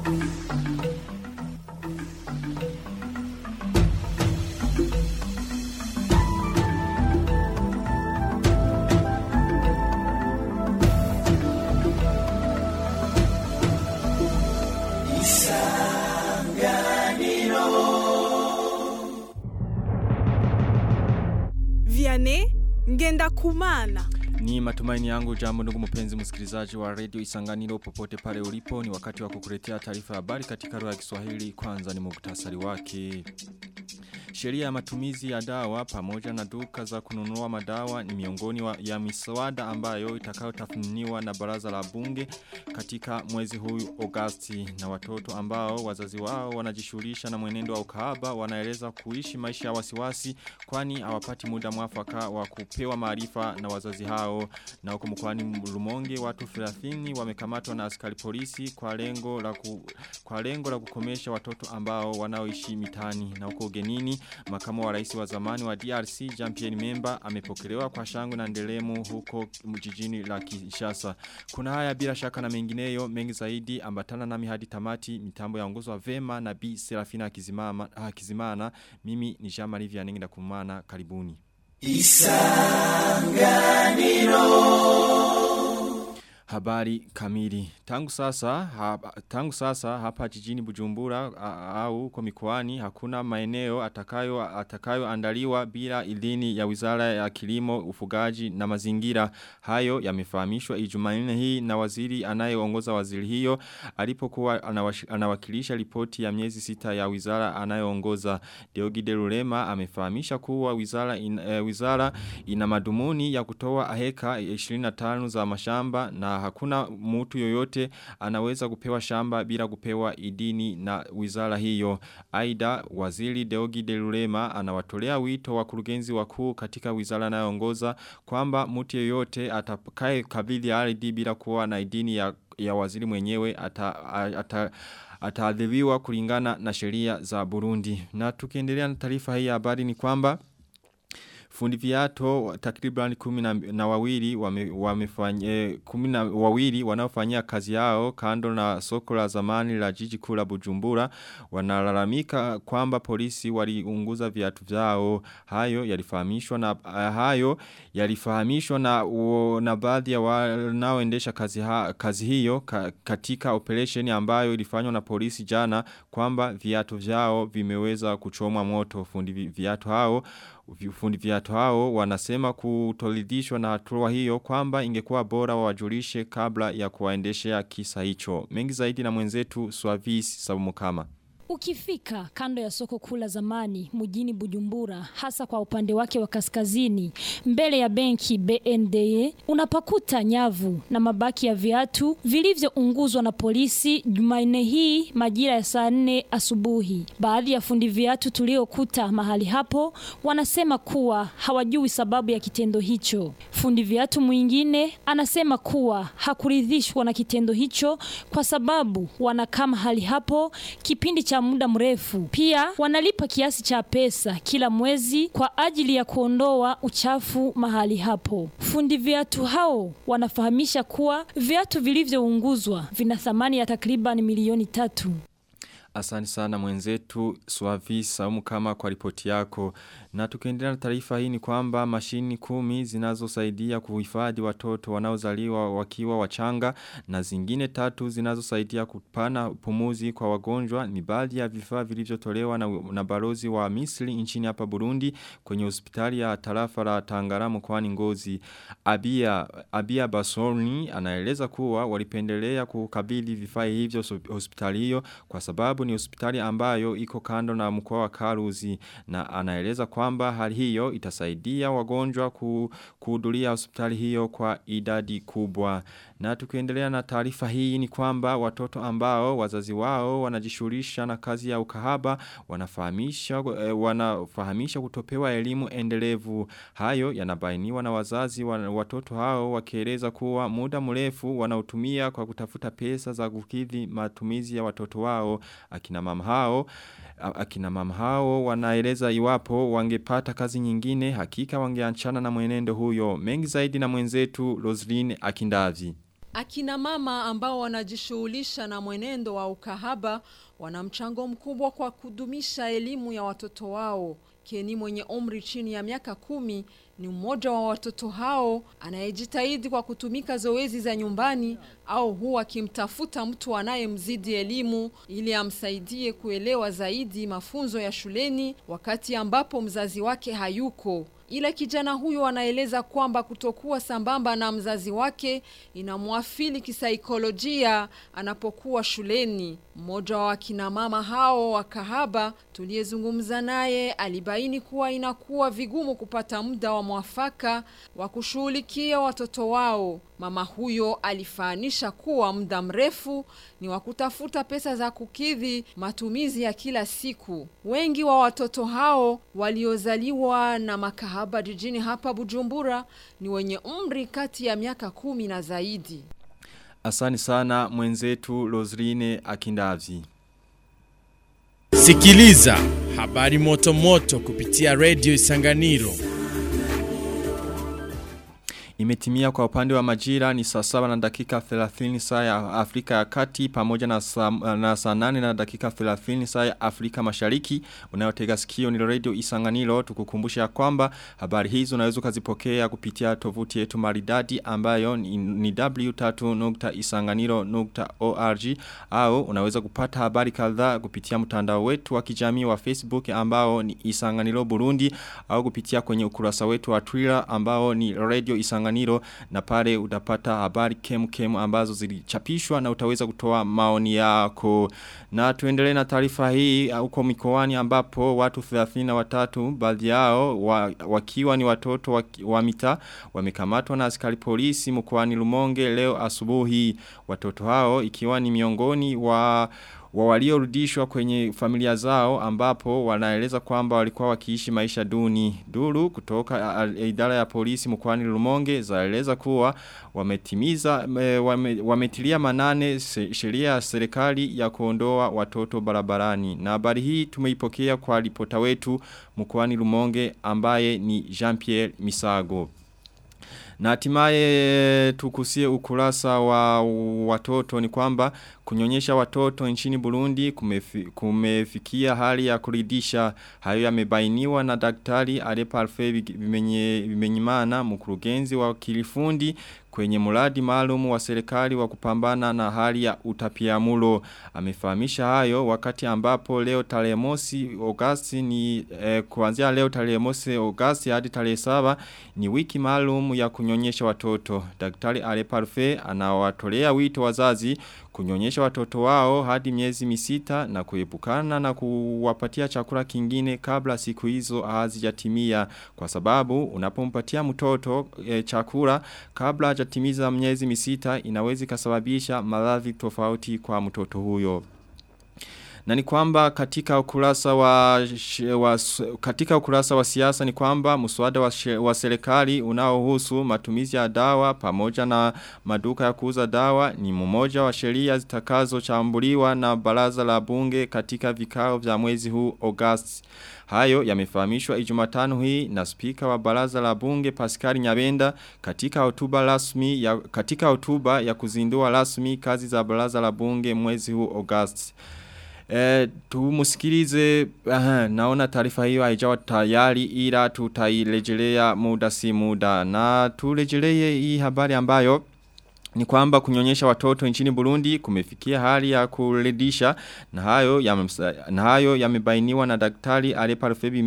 Vianney ngenda kumana. Ni matumaini yangu jambo ndugu mpenzi msikilizaji wa radio isanganiro popote pale ulipo ni wakati wa kukuletea taarifa ya habari katika lugha ya Kiswahili kwanza ni muktasari wake. Sheria ya matumizi ya dawa pamoja na duka za kununua madawa ni miongoni wa, ya miswada ambayo itakayotathminiwa na baraza la bunge katika mwezi huu Agosti na watoto ambao wazazi wao wanajishughulisha na mwenendo wa ukahaba wanaeleza kuishi maisha ya wasiwasi kwani hawapati muda mwafaka wa kupewa maarifa na wazazi hao na huko mkoani Rumonge watu 30 wamekamatwa na askari polisi kwa lengo la ku, kwa lengo la kukomesha watoto ambao wanaoishi mitani na huko ugenini makamu wa rais wa zamani wa DRC Jean-Pierre Memba amepokelewa kwa shangwe na ndelemu huko mjijini la Kinshasa. Kuna haya bila shaka na mengineyo mengi zaidi ambatana nami hadi tamati mitambo yaongozwa vema na Bi Serafina Kizimana, Kizimana. Mimi ni Jean-Marie Vianney ndakumana karibuni. Habari kamili. Tangu sasa, hapa, tangu sasa hapa jijini Bujumbura a, au kwa mikoani hakuna maeneo atakayo atakayo andaliwa bila idhini ya Wizara ya Kilimo, Ufugaji na Mazingira. Hayo yamefahamishwa Ijumanne hii na waziri anayeongoza waziri hiyo alipokuwa anawakilisha ripoti ya miezi sita ya wizara anayeongoza Deogide Rulema amefahamisha kuwa wizara in, e, wizara ina madumuni ya kutoa heka 25 za mashamba na hakuna mtu yoyote anaweza kupewa shamba bila kupewa idini na wizara hiyo. Aida waziri Deogi Delurema anawatolea wito wa kurugenzi wakuu katika wizara anayoongoza kwamba mtu yoyote atakaye kabidhi ardhi bila kuwa na idini ya, ya waziri mwenyewe ata, ata ataadhibiwa kulingana na sheria za Burundi. Na tukiendelea na taarifa hii ya habari ni kwamba Fundi viato takriban kumi na, na wawili wame, wamefanya kumi na wawili wanaofanyia kazi yao kando na soko la zamani la jiji kuu la Bujumbura wanalalamika kwamba polisi waliunguza viatu vyao hayo yalifahamishwa na uh, hayo yalifahamishwa na uh, na baadhi ya wanaoendesha kazi ha, kazi hiyo ka, katika operation ambayo ilifanywa na polisi jana kwamba viatu vyao vimeweza kuchomwa moto fundi viatu hao fundi viatu hao wanasema kutolidhishwa na hatua hiyo kwamba ingekuwa bora wawajulishe kabla ya kuwaendeshea kisa hicho. Mengi zaidi na mwenzetu Swavis Sabumukama. Ukifika kando ya soko kula zamani mjini Bujumbura hasa kwa upande wake wa kaskazini mbele ya benki BNDE unapakuta nyavu na mabaki ya viatu vilivyounguzwa na polisi Jumanne hii majira ya saa nne asubuhi. Baadhi ya fundi viatu tuliokuta mahali hapo wanasema kuwa hawajui sababu ya kitendo hicho. Fundi viatu mwingine anasema kuwa hakuridhishwa na kitendo hicho kwa sababu wanakaa mahali hapo kipindi cha muda mrefu. Pia wanalipa kiasi cha pesa kila mwezi kwa ajili ya kuondoa uchafu mahali hapo. Fundi viatu hao wanafahamisha kuwa viatu vilivyounguzwa vina thamani ya takriban milioni tatu. Asante sana mwenzetu Swavi Saumu kama kwa ripoti yako. Na tukiendelea na taarifa hii ni kwamba mashini kumi zinazosaidia kuhifadhi watoto wanaozaliwa wakiwa wachanga na zingine tatu zinazosaidia kupana pumuzi kwa wagonjwa ni baadhi ya vifaa vilivyotolewa na, na balozi wa Misri nchini hapa Burundi kwenye hospitali ya tarafa la Tangara mkoani Ngozi. Abia Abia Basoni anaeleza kuwa walipendelea kukabidhi vifaa hivyo hospitali hiyo kwa sababu ni hospitali ambayo iko kando na mkoa wa Karuzi na anaeleza kwamba hali hiyo itasaidia wagonjwa kuhudhuria hospitali hiyo kwa idadi kubwa. Na tukiendelea na taarifa hii ni kwamba watoto ambao wazazi wao wanajishughulisha na kazi ya ukahaba wanafahamisha eh, wanafahamisha kutopewa elimu endelevu. Hayo yanabainiwa na wazazi wa watoto hao wakieleza kuwa muda mrefu wanautumia kwa kutafuta pesa za kukidhi matumizi ya watoto wao akina mama hao akina mama hao wanaeleza iwapo wangepata kazi nyingine hakika wangeachana na mwenendo huyo mengi zaidi na mwenzetu Roslyn Akindavi Akina mama ambao wanajishughulisha na mwenendo wa ukahaba wana mchango mkubwa kwa kudumisha elimu ya watoto wao. Keni mwenye umri chini ya miaka kumi ni mmoja wa watoto hao anayejitahidi kwa kutumika zoezi za nyumbani au huwa akimtafuta mtu anayemzidi elimu ili amsaidie kuelewa zaidi mafunzo ya shuleni wakati ambapo mzazi wake hayuko. Ila kijana huyo anaeleza kwamba kutokuwa sambamba na mzazi wake inamwafili kisaikolojia anapokuwa shuleni. Mmoja wa kina mama hao wa kahaba tuliyezungumza naye alibaini kuwa inakuwa vigumu kupata muda wa mwafaka wa kushughulikia watoto wao. Mama huyo alifaanisha kuwa muda mrefu ni wa kutafuta pesa za kukidhi matumizi ya kila siku. Wengi wa watoto hao waliozaliwa na makahaba jijini hapa Bujumbura ni wenye umri kati ya miaka kumi na zaidi. Asani sana mwenzetu Lozrine Akindavzi. Sikiliza habari moto moto kupitia Radio Isanganiro. Imetimia kwa upande wa majira ni saa saba na dakika 30 saa ya Afrika ya kati pamoja na saa, na saa nane na dakika 30 saa ya Afrika mashariki. Unayotega sikio ni radio isanganiro tukukumbusha ya kwamba habari hizo unaweza kuzipokea kupitia tovuti yetu maridadi ambayo ni, ni w3.isanganiro.org au unaweza kupata habari kadhaa kupitia mtandao wetu wa kijamii wa Facebook ambao ni Isanganiro Burundi au kupitia kwenye ukurasa wetu wa Twitter ambao ni radio isanganiro Isanganiro na pale utapata habari kem kem ambazo zilichapishwa na utaweza kutoa maoni yako. Na tuendelee na taarifa hii huko mikoani ambapo watu 33 baadhi yao wa, wakiwa ni watoto wa, wa mita wamekamatwa na askari polisi mkoani Lumonge leo asubuhi. Watoto hao ikiwa ni miongoni wa wa waliorudishwa kwenye familia zao ambapo wanaeleza kwamba walikuwa wakiishi maisha duni. Duru kutoka idara ya polisi mkoani Lumonge zaeleza kuwa wametimiza wame, wametilia manane sheria ya serikali ya kuondoa watoto barabarani. Na habari hii tumeipokea kwa ripota wetu mkoani Lumonge ambaye ni Jean-Pierre Misago. Na hatimaye tukusie ukurasa wa watoto ni kwamba kunyonyesha watoto nchini Burundi kumefi, kumefikia hali ya kuridisha hayo yamebainiwa na daktari Arepa Alfe Bimenyimana mkurugenzi wa kilifundi kwenye muradi maalum wa serikali wa kupambana na hali ya utapiamulo. Amefahamisha hayo wakati ambapo leo tarehe mosi Agosti ni eh, kuanzia leo tarehe mosi Agosti hadi tarehe saba ni wiki maalum ya kunyonyesha watoto. Daktari Areparfe anawatolea wito wazazi kunyonyesha watoto wao hadi miezi misita na kuepukana na kuwapatia chakula kingine kabla siku hizo hazijatimia kwa sababu unapompatia mtoto e, chakula kabla hajatimiza miezi misita inaweza kasababisha maradhi tofauti kwa mtoto huyo. Na ni kwamba katika ukurasa wa, wa katika ukurasa wa siasa ni kwamba mswada wa, wa serikali unaohusu matumizi ya dawa pamoja na maduka ya kuuza dawa ni mmoja wa sheria zitakazochambuliwa na baraza la bunge katika vikao vya mwezi huu Agosti. Hayo yamefahamishwa Ijumatano hii na spika wa baraza la bunge Pascal Nyabenda katika hotuba rasmi ya katika hotuba ya kuzindua rasmi kazi za baraza la bunge mwezi huu Agosti. E, tumusikilize aha, naona taarifa hiyo haijawa tayari ila tutailejelea muda si muda na turejelee hii habari ambayo ni kwamba kunyonyesha watoto nchini Burundi kumefikia hali ya kuredisha na hayo ya na hayo yamebainiwa na daktari Areparfebi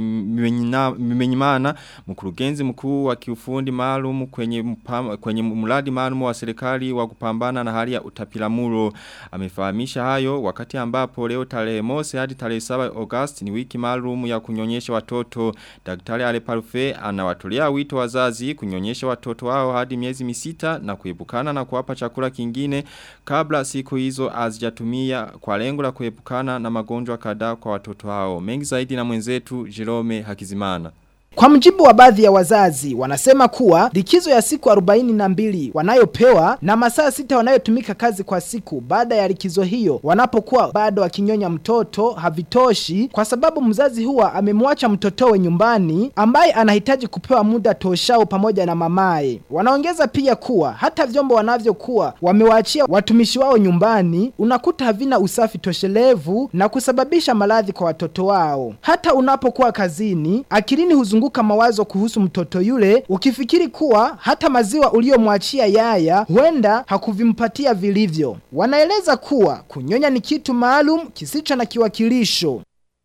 Mimenyimana mkurugenzi mkuu wa kiufundi maalum kwenye mpama, kwenye mradi maalum wa serikali wa kupambana na hali ya utapiamlo amefahamisha hayo wakati ambapo leo tarehe mosi hadi tarehe 7 August ni wiki maalum ya kunyonyesha watoto daktari Areparfe anawatolea wito wazazi kunyonyesha watoto wao hadi miezi misita na kuepuka kuepukana na kuwapa chakula kingine kabla siku hizo hazijatumia kwa lengo la kuepukana na magonjwa kadhaa kwa watoto hao. Mengi zaidi na mwenzetu Jerome Hakizimana. Kwa mjibu wa baadhi ya wazazi, wanasema kuwa likizo ya siku 42 wanayopewa na masaa sita wanayotumika kazi kwa siku baada ya likizo hiyo wanapokuwa bado wakinyonya mtoto havitoshi kwa sababu mzazi huwa amemwacha mtotowe nyumbani ambaye anahitaji kupewa muda toshao pamoja na mamaye. Wanaongeza pia kuwa hata vyombo wanavyokuwa wamewaachia watumishi wao nyumbani unakuta havina usafi toshelevu na kusababisha maradhi kwa watoto wao. Hata unapokuwa kazini, akilini huzunguka mawazo kuhusu mtoto yule ukifikiri kuwa hata maziwa uliyomwachia yaya huenda hakuvimpatia vilivyo. Wanaeleza kuwa kunyonya ni kitu maalum kisicho na kiwakilisho.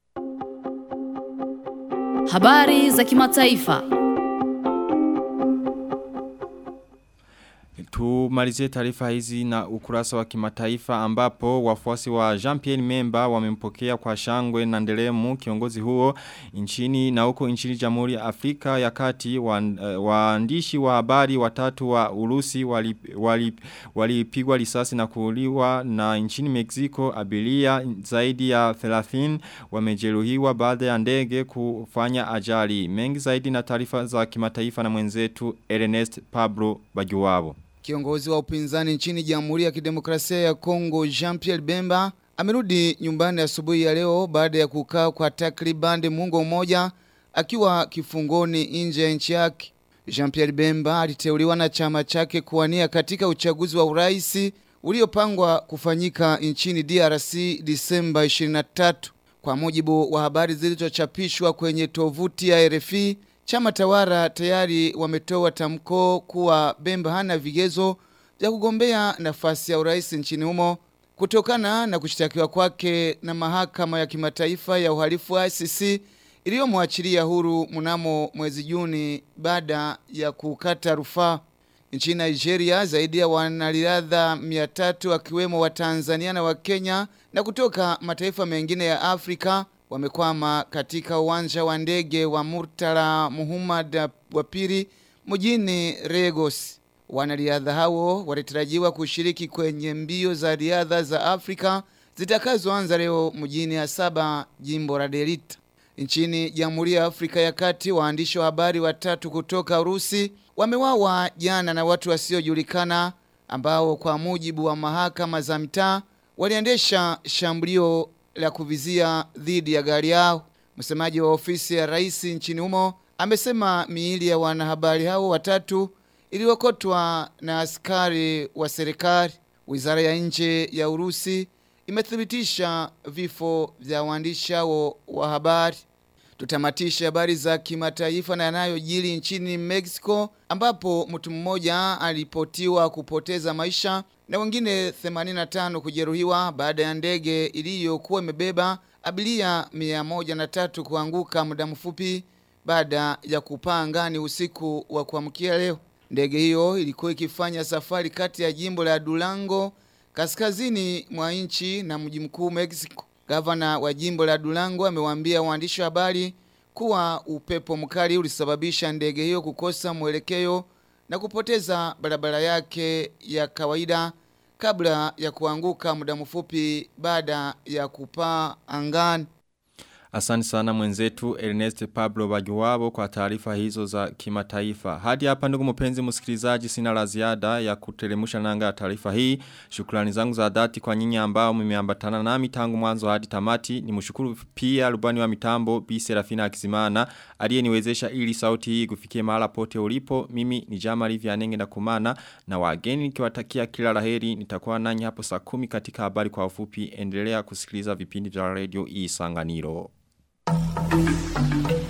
Habari za kimataifa. Tumalizie taarifa hizi na ukurasa wa kimataifa ambapo wafuasi wa Jean-Pierre Memba wamempokea kwa shangwe na ndelemu kiongozi huo nchini na huko nchini Jamhuri ya Afrika ya Kati waandishi wa habari watatu wa Urusi walipigwa wali, wali risasi na kuuliwa na nchini Mexico abiria zaidi ya 30 wamejeruhiwa baada ya ndege kufanya ajali. Mengi zaidi na taarifa za kimataifa na mwenzetu Ernest Pablo Bajuwabo. Kiongozi wa upinzani nchini Jamhuri ya Kidemokrasia ya Kongo Jean-Pierre Bemba amerudi nyumbani asubuhi ya leo baada ya kukaa kwa takriban muongo mmoja akiwa kifungoni nje ya nchi yake. Jean-Pierre Bemba aliteuliwa na chama chake kuwania katika uchaguzi wa urais uliopangwa kufanyika nchini DRC Disemba 23. Kwa mujibu wa habari zilizochapishwa kwenye tovuti ya RFI, Chama tawara tayari wametoa tamko kuwa Bemba hana vigezo vya kugombea nafasi ya urais nchini humo kutokana na kushtakiwa kwake na mahakama ya kimataifa ya uhalifu wa ICC iliyomwachilia huru mnamo mwezi Juni baada ya kukata rufaa. Nchini Nigeria zaidi ya wanariadha 300 wakiwemo wa Tanzania na wa Kenya na kutoka mataifa mengine ya Afrika wamekwama katika uwanja wa ndege wa Murtala Muhammad wa pili mjini Lagos. Wanariadha hao walitarajiwa kushiriki kwenye mbio za riadha za Afrika zitakazoanza leo mjini Asaba, jimbo la Delta. Nchini Jamhuri ya Afrika ya Kati, waandishi wa habari watatu kutoka Urusi wamewawa jana na watu wasiojulikana ambao kwa mujibu wa mahakama za mtaa waliendesha shambulio la kuvizia dhidi ya gari yao. Msemaji wa ofisi ya rais nchini humo amesema miili ya wanahabari hao watatu iliokotwa na askari wa serikali. Wizara ya nje ya Urusi imethibitisha vifo vya waandishi hao wa habari. Tutamatisha habari za kimataifa na yanayojiri nchini Mexico ambapo mtu mmoja alipotiwa kupoteza maisha na wengine 85 kujeruhiwa baada ya ndege iliyokuwa imebeba abiria 103 kuanguka muda mfupi baada ya kupaa angani usiku wa kuamkia leo. Ndege hiyo ilikuwa ikifanya safari kati ya jimbo la Durango kaskazini mwa nchi na mji mkuu Mexico. Gavana wa jimbo la Durango amewaambia waandishi wa habari kuwa upepo mkali ulisababisha ndege hiyo kukosa mwelekeo na kupoteza barabara yake ya kawaida kabla ya kuanguka muda mfupi baada ya kupaa angani. Asante sana mwenzetu Ernest Pablo Bajuwabo kwa taarifa hizo za kimataifa. Hadi hapa ndugu mpenzi msikilizaji sina la ziada ya kutelemusha nanga ya taarifa hii. Shukrani zangu za dhati kwa nyinyi ambao mmeambatana nami tangu mwanzo hadi tamati. Nimshukuru pia rubani wa mitambo Bi Serafina Akizimana aliyeniwezesha ili sauti hii kufikia mahala pote ulipo. Mimi ni Jamali Vianenge na kumana na wageni nikiwatakia kila laheri nitakuwa nanyi hapo saa kumi katika habari kwa ufupi. Endelea kusikiliza vipindi vya radio Isanganiro. Thank you.